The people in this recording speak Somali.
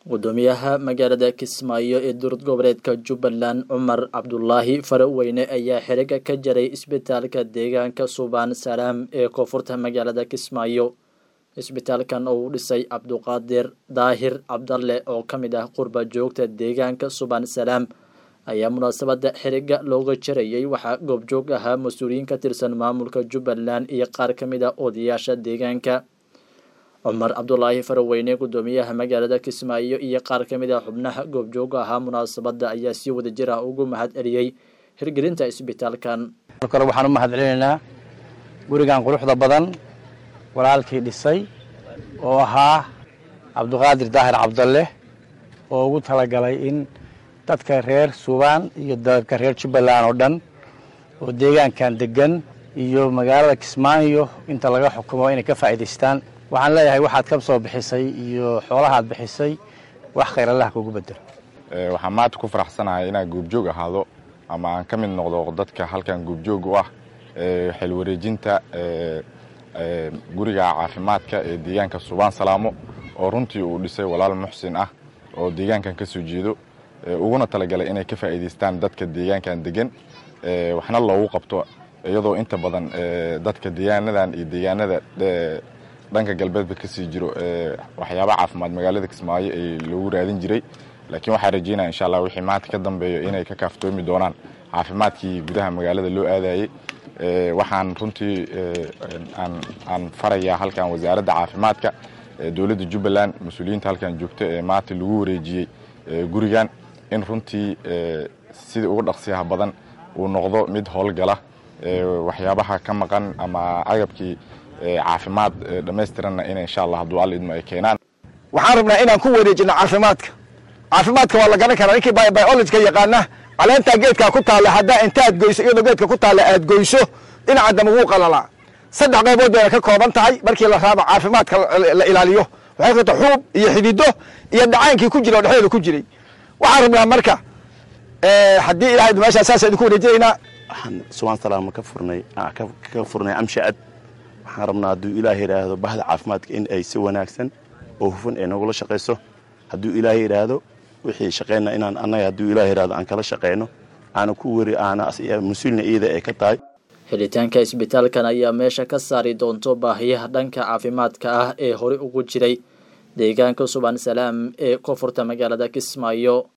gudoomiyaha magaalada kismaayo ee dowlad goboleedka jubbaland cumar cabdulaahi faraweyne ayaa xiriga ka jaray isbitaalka deegaanka suubaan salaam ee koonfurta magaalada kismaayo isbitaalkan oo uu dhisay cabduqaadir daahir cabdalle oo ka mid ah qurba joogta deegaanka suubaan salaam ayaa munaasabada xiriga looga jarayay waxaa goobjoog ahaa mas-uuliyiin ka tirsan maamulka jubbaland iyo qaar ka mid ah odayaasha deegaanka cumar cabdulaahi faraweyne gudoomiyaha magaalada kismaayo iyo qaar ka mid ah xubnaha goobjooga ahaa munaasabada ayaa si wada jir ah ugu mahad celiyey hirgelinta isbitaalkan kale waxaan u mahad celinaynaa gurigan quruxda badan walaalkii dhisay oo ahaa cabduqaadir daahir cabdalle oo ugu talagalay in dadka reer suubaan iyo dadka reer jubbaland oo dhan oo deegaankan degan iyo magaalada kismaayo inta laga xukumo inay ka faa'iidaystaan waxaan leeyahay waxaad ka soo bixisay iyo xoolahaad bixisay wax khayr allah kugu bedelo waxaan maanta ku faraxsanahay inaan goobjoog ahaado ama aan ka mid noqdo dadka halkan goobjoog u ah xilwareejinta guriga caafimaadka ee deegaanka suubaan salaamo oo runtii uu dhisay walaal muxsin ah oo deegaankan ka soo jeedo uguna talagalay inay ka faa'iidaystaan dadka deegaankan degan waxna loogu qabto iyadoo inta badan dadka deegaanadan iyo deegaanada dhanka galbeedba kasii jiro waxyaaba caafimaad magaalada kismaayo ee loogu raadin jiray laakiin waxaa rajeynaya insha allah wixii maanta ka dambeeyo inay ka kaaftoomi doonaan caafimaadkii gudaha magaalada loo aadayey waxaan runtii aan farayaa halkan wasaaradda caafimaadka dowladda jubbaland mas-uuliyiinta halkan joogta ee maanta lagu wareejiyey gurigan in runtii sida ugu dhaqsiyaha badan uu noqdo mid howlgala waxyaabaha ka maqan ama agabkii caafimaad dhamaystiranna in insha allah hadduu alla idmo ay keenaan waxaan rabnaa inaan ku wareejino caafimaadka caafimaadka waa la garan karaa ninkii biologika yaqaana caleentaa geedkaa ku taalla haddaa intaad goyso iyadoo geedka ku taalla aad goyso dhinaca dambe wuu qalalaa saddex qaybood bayna ka kooban tahay markii la raabo caafimaadka la ilaaliyo waxay kata xuub iyo xidido iyo dhacaankii ku jira oo dhexdeeda ku jiray waxaan rabnaa marka haddii ilahay meeshaa saasa idinku wareejinaynaa waxaan subaan salaama ka furnay ka furnay amshacad waxaan rabnaa hadduu ilaah yidhaahdo bahda caafimaadka in ay si wanaagsan oo hufan ay nogula shaqayso hadduu ilaah yidhaahdo wixii shaqeyna inaan annaga hadduu ilaah yidhahdo aan kala shaqeyno aana ku weri aana mas-uulna iyada ay ka tahay helitaanka isbitaalkan ayaa meesha ka saari doonto baahiyaha dhanka caafimaadka ah ee horey ugu jiray deegaanka suban salaam ee koonfurta magaalada kismaayo